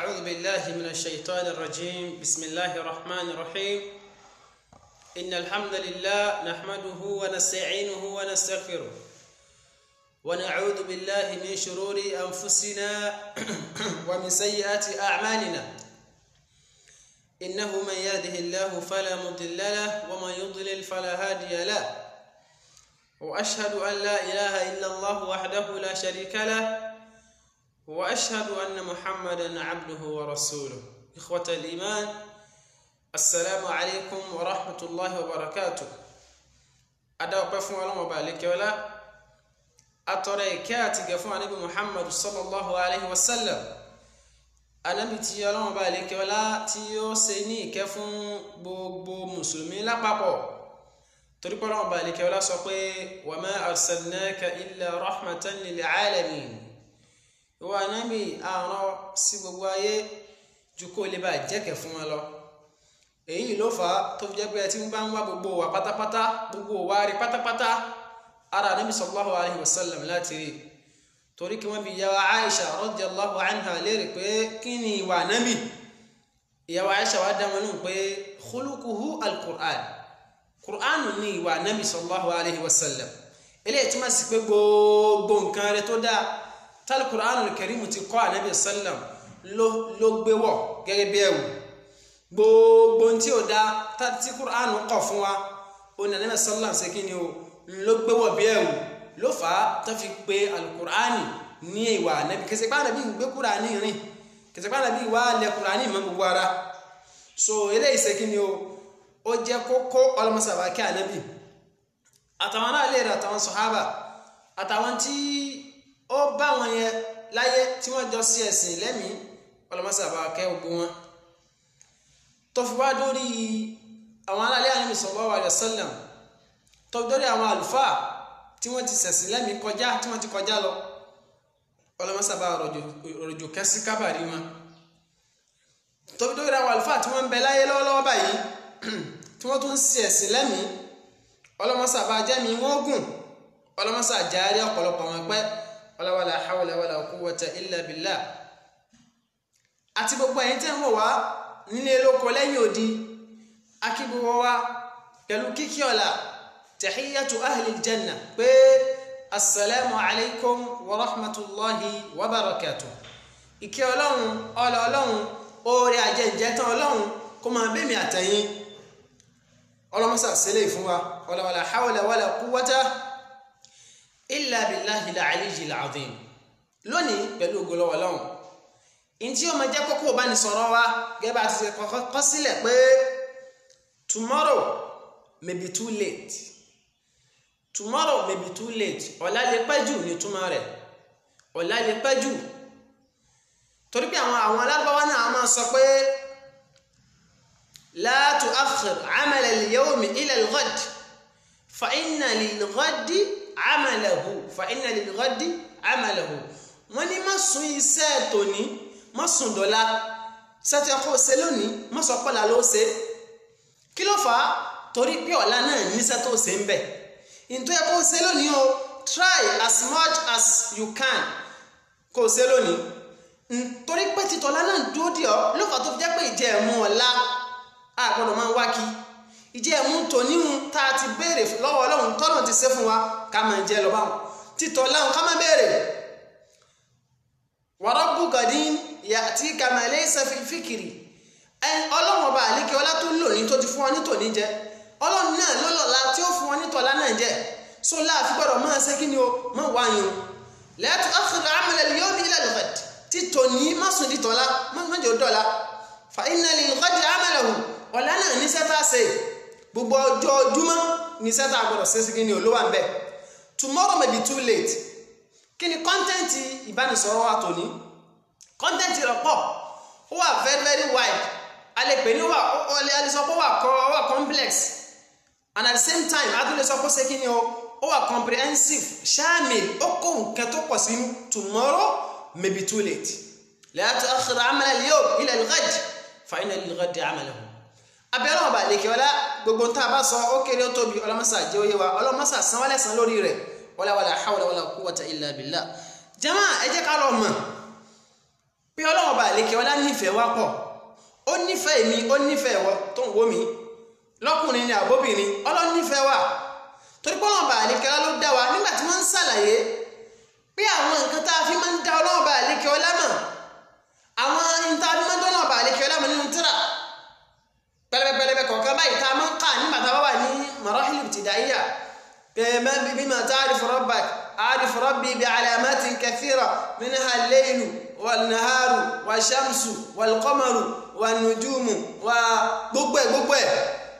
أعوذ بالله من الشيطان الرجيم بسم الله الرحمن الرحيم إن الحمد لله نحمده ونستعينه ونستغفره ونعوذ بالله من شرور أنفسنا ومن سيئات أعمالنا إنه من يهده الله فلا مضل له ومن يضلل فلا هادي له وأشهد أن لا إله إلا الله وحده لا شريك له واشهد ان محمدا عبده ورسوله اخوه الايمان السلام عليكم ورحمه الله وبركاته adáwọ̀pẹ́ fún ọlọ́run ọba àlékẹ́ọ́lá atọ́rọ ìkẹ́ àti gẹ̀ fún anábì muhammad sallallahu alayhi wa sallam anábì tí ọlọ́run ọba àlékẹ́ọ́lá tí ó ṣe ní ìkẹ́ fún gbogbo mùsùlùmí lápapọ̀ torí pé ọlọ́run ọba àlékẹ́ọ́lá sọ pé wa ma arsalnaka illa rahmatan lil alamin ìwọ anábì àrùn sí gbogbo ayé ju kó lè bá jẹ́kẹ̀ fún wọn lọ èyí ló fà á tó fi jẹ́ pé ẹ ti ń bá ń wá gbogbo wa pátápátá gbogbo wa rí pátápátá ara anábì sallallahu alayhi wa sallam láti rí torí kí wọ́n bi ìyàwó Aisha radiyallahu anha léèrè pé kí ni ìwà anábì ìyàwó Aisha wa dá wọn nù pé khuluquhu al-Qur'an Qur'an ní ìwà anábì sallallahu alayhi wa sallam eléyìí túmọ̀ sí pé gbogbo nǹkan rẹ tó dáa tal Qur'anul Karim ti kọ́ ànábì sallam ló gbé wọ̀ gẹ́gẹ́ bí ẹ̀wù gbogbo tí ó dá tí Qur'an kọ̀ fún wa ó ní ànábì sallam ṣe kí ni o ló gbé wọ̀ bí ẹ̀wù ló fà á tó fi pé al-Qur'ani ní ìwà ànábì kẹsẹ̀ pé ànábì ń gbé Qur'ani rìn kẹsẹ̀ pé ànábì wà lẹ Qur'ani mọ́ gbogbo ara so eléyìí ṣe kí ni o ó jẹ́ kókó ọlọ́mọsàbà kí ànábì àtàwọn náà lè rà àtàwọn sàhábà àtàwọn tí ó bá wọn yẹn láyé tí wọ́n jọ sí ẹ̀sìn lẹ́mìí ọlọ́mọsá bá kẹ́ ogun wọn tó fi wá dórí àwọn aláàlẹ ànábì sallallahu alaihi wasallam tó fi dórí àwọn àlùfáà tí wọ́n ti ṣẹ̀sìn lẹ́mìí kọjá tí wọ́n ti kọjá lọ ọlọ́mọsá bá rọ̀jò kẹ́sí kábàrí wọn tó fi dórí àwọn àlùfáà tí wọ́n ń bẹ láyé lọ́wọ́lọ́wọ́ báyìí tí wọ́n tún ṣe ẹ̀sìn lẹ́mìí ọlọ́mọsá bá jẹ́mi wọ́n gùn ọlọ́mọsá járe ọ̀pọ̀lọpọ̀ wọn pẹ́ wala wala hawla wala quwwata illa billah àti gbogbo ẹ̀yin tẹ́ ń wò wá nílé lóko lẹ́yìn odi akígbogbo wa pẹ̀lú kíkí ọ̀la tahiyyatu ahli janna pé assalamu alaikum wa rahmatullahi wa barakatuh ìkẹ́ ọlọ́run ọlọ ọlọ́run oore àjẹjẹ tán ọlọ́run kó máa bẹ́mi àtẹ̀yìn ọlọ́mọsà sílẹ̀ fún wa wala wala hawla wala quwwata illa billahi al-aliyyi al-azim lónìí pẹ̀lú ògbólọ́wọ́ lọ́hùn in tí ó máa jẹ́ kókó bá ní sọ̀rọ̀ wa gẹ́gẹ́ bá ti ṣe kọ́ sílẹ̀ pé tomorrow may be too late tomorrow may be too late ọ̀la lè pẹ́ jù ní túmọ̀ rẹ̀ ọ̀la lè pẹ́ jù torí pé àwọn àwọn alágbáwá náà máa sọ pé la tu'akhkhir 'amala al-yawmi ila al-ghad fa inna lil-ghadi amalahu fa inna lil ghadi amalahu wọ́n ní má sún iṣẹ́ tòní má sùn dọ̀la sẹ́tẹ̀ kó ṣe lónìí má sọ pọ́lá ló ṣe kí ló fà á torí pé ọ̀la náà níṣẹ́ tó ṣe ń bẹ̀ nítorí ẹ kó ṣe lónìí o try as much as you can kó ṣe lónìí nítorí pé títọ́lá náà dúró dì ọ́ ló fà tó fi jẹ́ pé ìjẹ́ ẹ̀mú ọ̀la àgbọ̀dọ̀ máa ń wá kí ìjẹ́ ẹ̀mú tòníhun tá a ti béèrè lọ́wọ́ ọlọ́run tọ́nà ti ṣe fún wa ká máa jẹ lọ báwọn títọ́ láwọn ká máa béèrè wa rabbu gadin ya'tika ma laysa fil fikri ọlọ́run ọba àlékè ọlá tó lò ní tó ti fún ọ ní tòní jẹ ọlọ́run náà ló lọ́la tí ó fún ọ ní tọ́lá náà jẹ so láàfin gbọ́dọ̀ máa ṣe kí ni o máa wá yín o la tu'akhkhir 'amala al-yawmi ila al-ghad títọ́ ní má sùn títọ́lá má jẹ́ dọ́la fa inna lil-ghadi 'amalahu ọ̀la náà ní sẹ́tà ṣe gbogbo ọjọ́ ojúmọ́ ní sẹ́tà àgbọ̀dọ̀ ṣẹ́sí kí ni olówó à ń bẹ̀ tomorrow may be too late kí ni kọ́ńtẹ́ǹtì ìbánisọ̀rọ̀ wa tòní kọ́ńtẹ́ǹtì rẹ̀ pọ̀ ó wà very very wide a lè pè ní wà a lè sọ pé ó wà complex and at the same time a tún lè sọ pé ṣé kí ni o ó wà comprehensive ṣáàmìl ó kó nǹkan tó pọ̀ sínú tomorrow may be too late la tu'akhkhir 'amala al-yawm ila al-ghad fa inna lil-ghadi 'amalahu abẹ́rẹ́ ọba àlekè ọlá gbogbo tá a bá sọ ó kéré ó tóbi ọlọ́mọsà jẹ́ òye wa ọlọ́mọsà sanwó-alẹ̀ san lórí rẹ̀ wala wala hawla wala quwwata illa billah jama ẹ jẹ́ ká lọ mọ̀ pé ọlọ́wọ́ bá àlékè ọlá nífẹ̀ẹ́ nífẹ̀ẹ́ wa pọ̀ ó nífẹ̀ẹ́ mi ó nífẹ̀ẹ́ wọ tó ń wò mí lọ́kùnrin ni àbóbìnrin ọlọ́run nífẹ̀ẹ́ wa torí pé ọlọ́run bá àlékẹ́ ọlá ló dá wa nígbà tí wọ́n ń ṣàlàyé pé àwọn nǹkan tá a fi máa ń dá ọlọ́run bá àlékẹ́ ọlá mọ̀ àwọn nǹkan tá a fi máa ń dá ọlọ́run bá àlékẹ́ ọlá mọ̀ nínú tíra pẹlẹbẹpẹlẹbẹ kọ̀ọ̀kan báyìí tá a máa ń kà nígbà tá a bá wà ní marahil ibtidaiya كما بما تعرف ربك أعرف ربي بعلامات كثيرة منها الليل والنهار والشمس والقمر والنجوم وgbogbo ẹ̀ gbogbo ẹ̀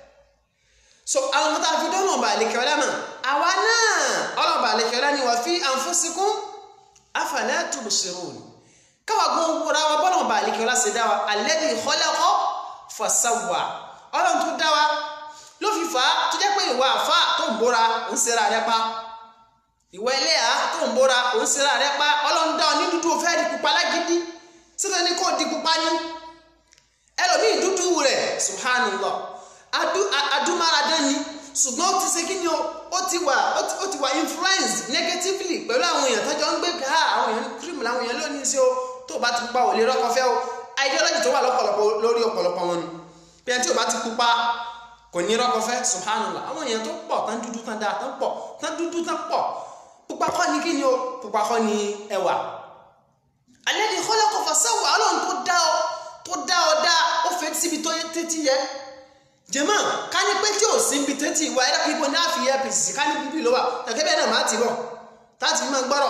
so àwọn ọmọ tá a fi dọ́nà ọba àlekẹ́ ọlá mọ̀ àwa náà ọlọ́ba àlekẹ́ ọlá ni wà fi anfusikum afala tubsirun káwa gbọ́n wúra wa bọ́lá ọba àlekẹ́ ọlá ṣe dá wa alladhi khalaqa fasawwa ọlọ́run tó dá wa ló fi fà á tó jẹ́ pé ìwà àfà tó ń bóra ò ń ṣera rẹ pa ìwà ẹlẹ́yà tó ń bóra ò ń ṣera rẹ pa ọlọ́run dá ọ ní dúdú ó fẹ́ di pupa lágídí síbẹ̀ ní kò di pupa ní ẹlòmíì dúdú rẹ̀ subhanallah adúmáradán ni ṣùgbọ́n ó ti ṣe kí ni ó ti wà ó ti wà influenced negatively pẹ̀lú àwọn èèyàn tó jọ ń gbé ká àwọn èèyàn cream làwọn èèyàn lónìí sí o tó bá ti pupa ò lè rọ́kọ fẹ́ o ideology tó wà lọ́pọ̀lọpọ̀ lórí ọ̀pọ̀lọpọ̀ wọn ni bí ẹni tí ò bá ti pupa kò ní rọ́kọ fẹ́ subhanallah àwọn èèyàn tó pọ̀ tán dúdú tán dáa tán pọ̀ tán dúdú tán pọ̀ pupa kọ́ ni kí ni o pupa kọ́ ni ẹwà alladhi khalaqa fasawwa ọlọ́run tó dá ọ tó dá ọ dá ó fẹ́ síbi tó tẹ́tí yẹ jẹ́mọ́ ká ní pé tí ò sí ibi tẹ́tí ìwà ẹ̀rọ kí ibo ní àfi apc ká ní bíbí ló wà kẹ̀kẹ́ bẹ́ẹ̀ náà má ti bọ̀ táti máa gbọ́rọ̀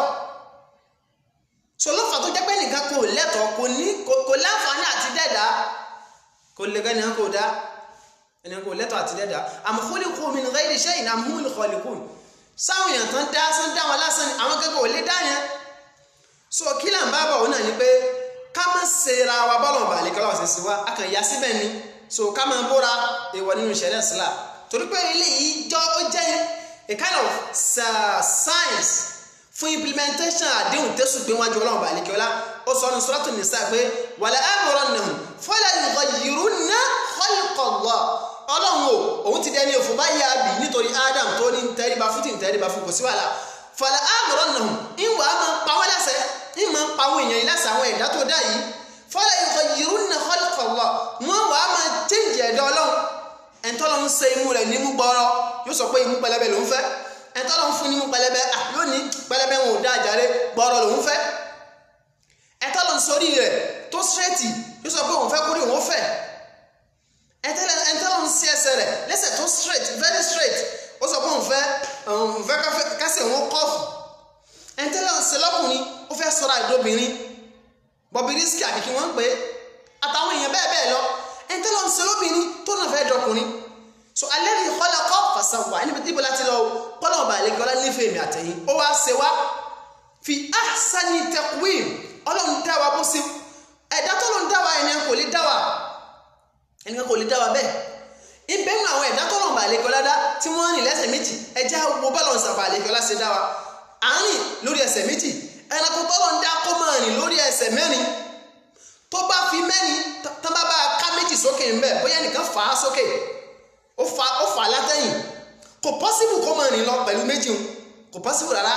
sọlọ́fà tó jẹ́ pé nìkan kò lẹ́tọ̀ọ́ kò ní kò láǹfààní àti dẹ́ẹ̀dá kò lè gẹ́ nìkan kò dá ẹni kò lẹ́tọ̀ àti dẹ́dà am khuliqu min ghayri shay'in am humul khaliqun sáwọn èèyàn tán dá sán dá wọn lásán ni àwọn gẹ́gẹ́ ò lè dá yẹn so kí là ń bá bọ̀ wọn náà ni pé ká má ṣe ra wa bọ́lọ̀ bàálẹ̀ kọ́lá ọ̀sẹ̀ sí wa a kàn ya síbẹ̀ ni so ká máa bóra èèwọ̀ nínú ìṣẹ̀lẹ̀ sílá torí pé eléyìí jọ ó jẹ́ a kind of science fún implementation àdéhùn tẹ́sùn gbé wájú ọlọ́run bàálẹ̀ kọ́lá ó sọ ní Suratu Nisa pé wala amurannahum fala yughayyirunna khalqa Allah ọlọ́run o òun ti dẹni òfò báyìí àbí nítorí Adam tó ní tẹríba fún tí ń tẹríba fún kò sí wàhálà fàlà àmọ̀ràn náà ìwà á máa pa wọ́n lẹ́sẹ̀ ìmọ̀ ń pa àwọn èèyàn yìí lẹ́sẹ̀ àwọn ẹ̀dá tó dá yìí fọlá ìkọ̀ yìí ń khalqa Allah wọ́n wà á máa chéǹjì ẹ̀dá ọlọ́run ẹ̀ńtọ́lọ́ ń ṣe imú rẹ̀ nímú gbọ́rọ́ yóò sọ pé imú pẹlẹbẹ lòún fẹ́ ẹ̀ńtọ́lọ́ ń fún nímú pẹlẹbẹ à yóò ní pẹlẹbẹ wọn ò dá àjàre gbọ́rọ́ lòún fẹ́ ẹ̀ńtọ́lọ́ ń sórí rẹ̀ tó straight yóò sọ pé òun fẹ́ kórè òun fẹ́ ẹ̀ńtọ́lọ́ ń sí ẹsẹ̀ rẹ̀ lẹ́sẹ̀ tó straight very straight ó sọ pé òun fẹ́ òun fẹ́ kásẹ̀ òun kọ́ọ̀fù ẹ̀ńtẹ́lẹ̀ ọ̀sẹ̀ lọ́kùnrin ó fẹ́ sọ́ra ìdóbìnrin Bobrisky àbí kí wọ́n ń pè é àtàwọn èèyàn bẹ́ẹ̀ bẹ́ẹ̀ lọ ẹ̀ńtẹ́lẹ̀ ọ̀sẹ̀ lóbìnrin tó náà fẹ́ dọkùnrin so alladhi khalaqa fasawwa níbi tí ibo láti lọ kọ́lọ̀ ọba àlejò ọlá nífẹ̀ẹ́ mi àtẹ̀yìn ó wá ṣe wá fi ahsani taqwim ọlọ́run dá wa bó ṣe ẹ̀dá tó ló ń dá wa ẹnìkan kò lè dá wa ẹnìkan kò lè dá wa bẹ́ẹ̀ ibẹ̀ ń àwọn ẹ̀dá tọ́lọ̀ bá àlejò ọlá dá tí wọ́n rìn lẹ́sẹ̀ méjì ẹja wo bọ́lọ̀ ń sàbà àlejò ọlá ṣe dá wa àárín lórí ẹsẹ̀ méjì ẹranko tọ́lọ̀ ń dá kó máa rìn lórí ẹsẹ̀ mẹ́rin tó bá fi mẹ́rin tán bá bá ká méjì sókè ń bẹ̀ bóyá nìkan fà á sókè ó fà ó fà á látẹ̀yìn kò pọ́sibù kó máa rìn lọ pẹ̀lú méjì ń kò pọ́sibù rárá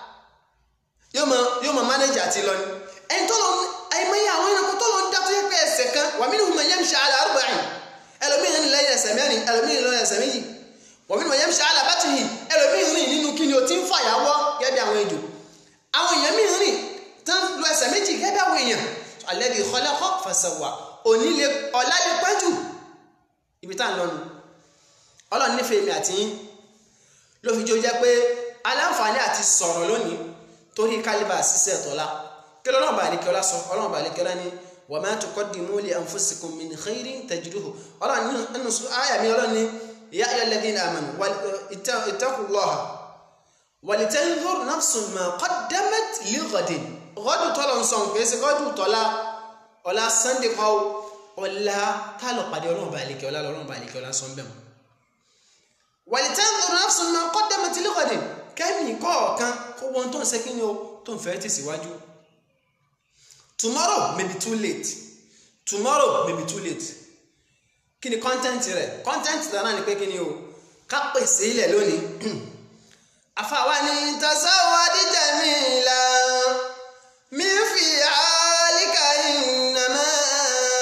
yóò mọ yóò mọ mánéjì àti lọ ni ẹni tọ́lọ̀ ẹ̀mẹ́yà àwọn ẹranko tọ́lọ̀ ń dá tó yẹ pé ẹsẹ̀ kan wa minhum man yamshi ala arba'in ẹlòmíì rìn lẹ́yìn ẹsẹ̀ mẹ́rin ẹlòmíì rìn lẹ́yìn ẹsẹ̀ méjì wọ́n mímọ̀ yẹn ń ṣe alábàtì yìí ẹlòmíì rìn nínú kí ni o ti ń fàyàwọ́ gẹ́gẹ́ bí àwọn ejò àwọn èèyàn míì rìn tán lu ẹsẹ̀ méjì gẹ́gẹ́ bí àwọn èèyàn alladhi khalaqa fasawwa òní lè ọ̀la lè pẹ́ jù ibi tá à ń lọ nu ọlọ́run nífẹ̀ẹ́ mi àti yín ló fi jó jẹ́ pé aláǹfààní àti sọ̀rọ̀ lónìí torí kálíbà ṣiṣẹ́ ẹ̀tọ́lá kí lọ́lọ́run bá àlekẹ́ọ́lá sọ ọlọ́run bá àlekẹ́ọ́lá ní wa ma tuqaddimu li anfusikum min khairin tajiduhu ọlọ́run nínú àyà mi ọlọ́run ní ya ayyuhal ladhina amanu ittaqullaha walitanzur nafsun ma qaddamat lighadin gọ́dù tọ́lọ̀ ń sọ nǹkan ẹsẹ̀ gọ́dù tọ́lá ọ̀la sunday kọ́ ọ̀la tálọ̀ pàdé ọlọ́run bá àlekẹ́ ọlá ọlọ́run bá àlekẹ́ ọlá sọ ń bẹ̀ mọ́ walitanzur nafsun ma qaddamat lighadin kẹ́mi kọ̀ọ̀kan kó wọn tó ń ṣe kí ni o tó ń fẹ́ tẹ̀síwájú tomorrow may be too late tomorrow may be too late kí ni content rẹ̀ content rẹ̀ náà ni pé kí ni o ká pèsè ilẹ̀ lónìí àfàwa ni tasawwadi jamila mi fi alika innama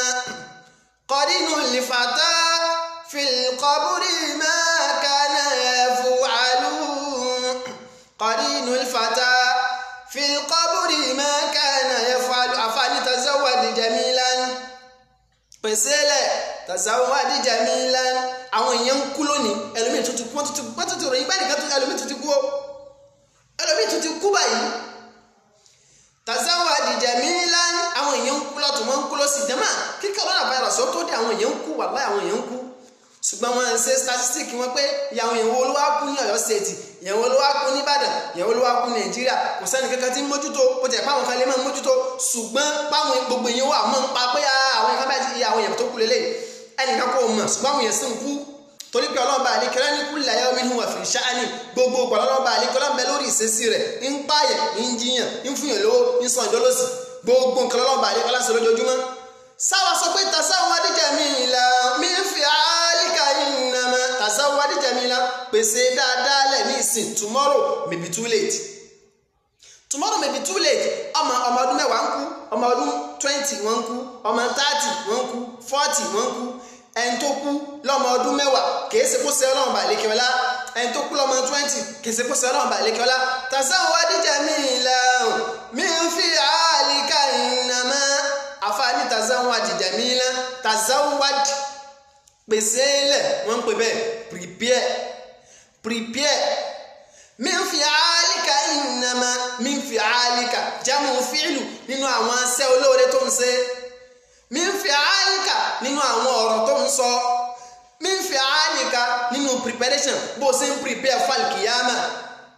pèsè lẹ̀ tazawwadi jamilan àwọn èèyàn ń kú lónìí ẹlòmíì tó ti kú wọ́n tó ti ròyìn báyìí nìkan tó ẹlòmíì tó ti kú o ẹlòmíì tó ti kú báyìí tazawwadi jamilan àwọn èèyàn ń kú lọ́tún wọ́n ń kú lọ́sì jẹ́mà kí coronavirus ó tó dé àwọn èèyàn ń kú wàláhì àwọn èèyàn ń kú ṣùgbọ́n wọn ń ṣe statistic wọn pé ìyàwó ìyàwó olówó á kú ní Ọ̀yọ́ state ìyàwó olówó á kú ní Ìbàdàn ìyàwó olówó á kú ní Nàìjíríà kò sẹ́ni kankan tí ń mójútó ó jẹ́ páwọn kan lè máa mójútó ṣùgbọ́n páwọn gbogbo èèyàn wà mọ́ ń pa pé àwọn èèyàn bá ti àwọn èèyàn tó kú lélẹ̀ ẹnìkan kò mọ̀ ṣùgbọ́n àwọn èèyàn sì ń kú torí pé ọlọ́ba àlekẹ́lá ní kulla yawmin huwa fi sha'ni gbogbo ọ̀pọ̀ ọlọ́ba àlekẹ́lá ń bẹ lórí ìṣesí rẹ̀ ń pààyàn ń jiyàn ń fúnyàn lówó ń sọ ìdólósì gbogbo nǹkan ọlọ́ba àlekẹ́lá ń ṣe lójoojúmọ́ sáwà sọ pé tasawwadi jamila min fi'alika innama tasawwadi jamila pèsè dáadáa lẹ̀ ní ìsìn tomorrow may be too late tomorrow may be too late ọmọ ọmọ ọdún mẹ́wàá ń kú ọmọ ọdún twenty wọ́n ń kú ọmọ thirty wọ́n ń kú forty wọ́n ń kú ẹni tó kú lọ́mọ ọdún mẹ́wàá kìí ṣe kó ṣe ọlọ́run bá lékè ọlá ẹni tó kú lọ́mọ twenty kìí ṣe kó ṣe ọlọ́run bá lékè ọlá tasawwadi jamila min fi'alika innama àfààní tazawwadi jamila tazawwadi pèsè lẹ̀ wọ́n ń pè bẹ́ẹ̀ prepare prepare min fi'alika innama min fi'alika jamu fi'lu nínú àwọn asẹ́ olóore tó ń ṣe min fi'alika nínú àwọn ọ̀rọ̀ tó ń sọ min fi'alika nínú preparation bó ṣe ń prepare falkiyama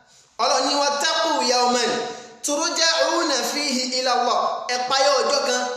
ọlọ́ni wattaqu yawman turja'una fihi ila Allah ẹ̀páyọ̀ ọjọ́ kan